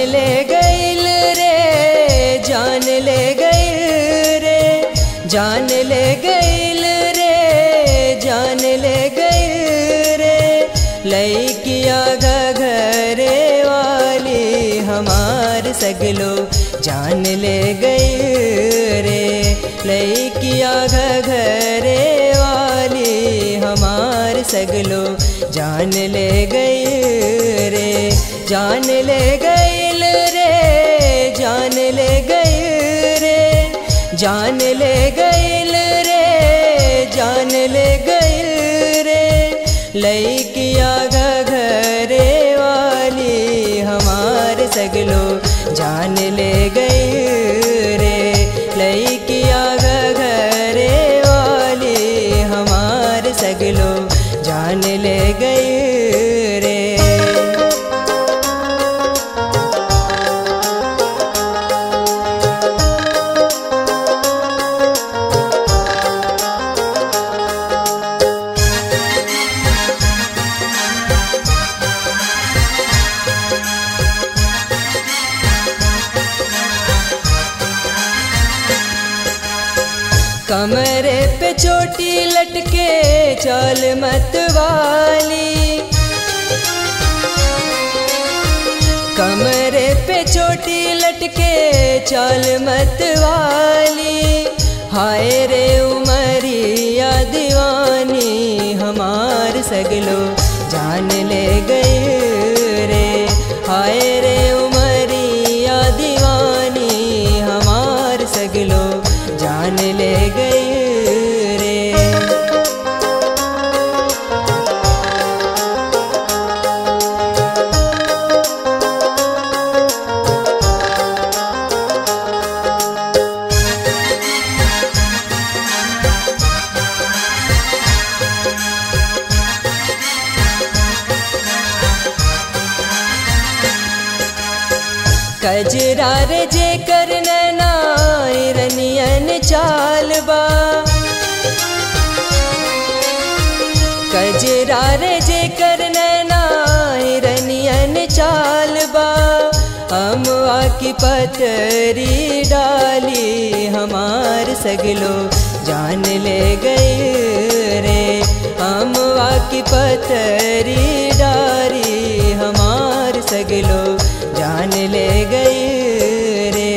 ले गईल रे जान ले गईल रे जान ले गईल रे जान ले गईल रे लैकिया घरे वाली हमार सगलो जान ले गई रे लैकिया घरे वाली हमार सगलो जान ले गई रे जान ले गईल रे जान ले गई रे जान ले गईल रे जान ले गईल रे लैकिया घरे वाली हमार सगलो जान ले गई रे लैकिया घरे वाली हमार सगलो जान ले गई रे कमरे पे चोटी लटके चाल मत वाली कमरे पे चोटी लटके चाल मत वाली हाय रे उमरिया दीवानी हमार सगलो जान ले गए रे हाय रे उमरिया दीवानी हमार सगलो जान ले गए रे कजरा रे जे कर रनियन चालबा कजरा रे जे कर रनियन चालबा अमवा की पतरी डाली हमार सगलो जान ले गए रे अमवा की पतरी डारी हमार सगलो जान ले गए रे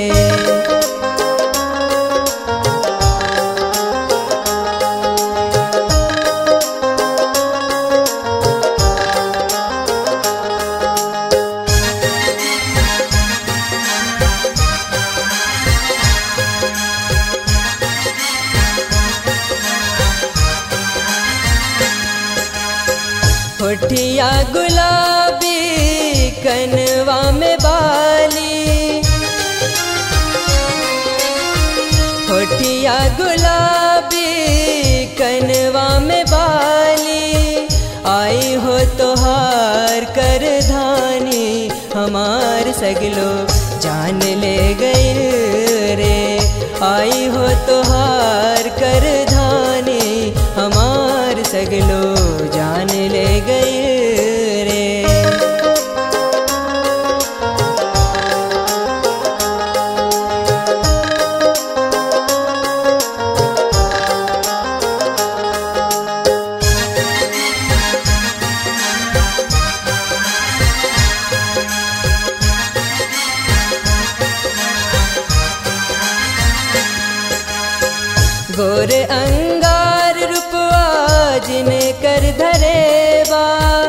होठिया गुलाबी कनवा में बाली होठिया गुलाबी कनवा में बाली आई हो तोहार कर धानी हमार सगलो जान ले गए रे आई हो तोहार कर धानी हमार सगलो जान ले गए रे गोर अंगार रुपवा जिन कर धरेबा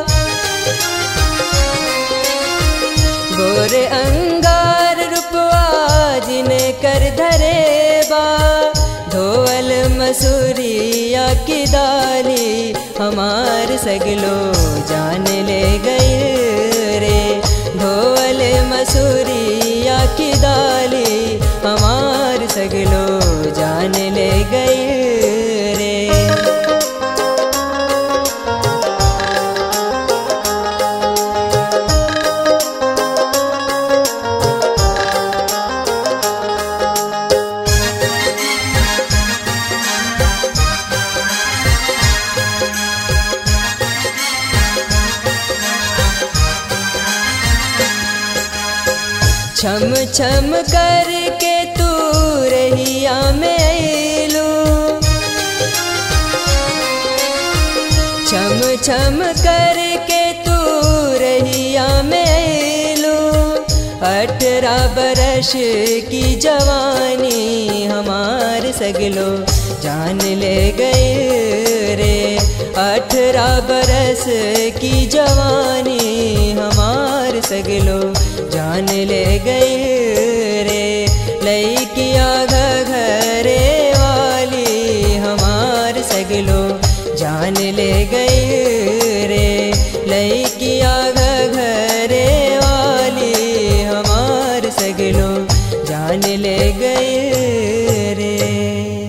गोर अंगार रुपवा जिन कर धरेबा धोवल मसूरिया की दाली हमार सगलो जान ले गए रे धोवल मसूरिया की दाली हमार सगलो जान ले गए रे छम छम करके तू रहिया में अइलू छम छम करके तू रहिया में अइलू अठारह बरस की जवानी हमार सगलो जान ले गए रे अठारह बरस की जवानी हमार सगलो जान ले गए रे लैकिया घरे वाली हमार सगलो जान ले गए रे लैकिया घरे वाली हमार सगलो जान ले गए रे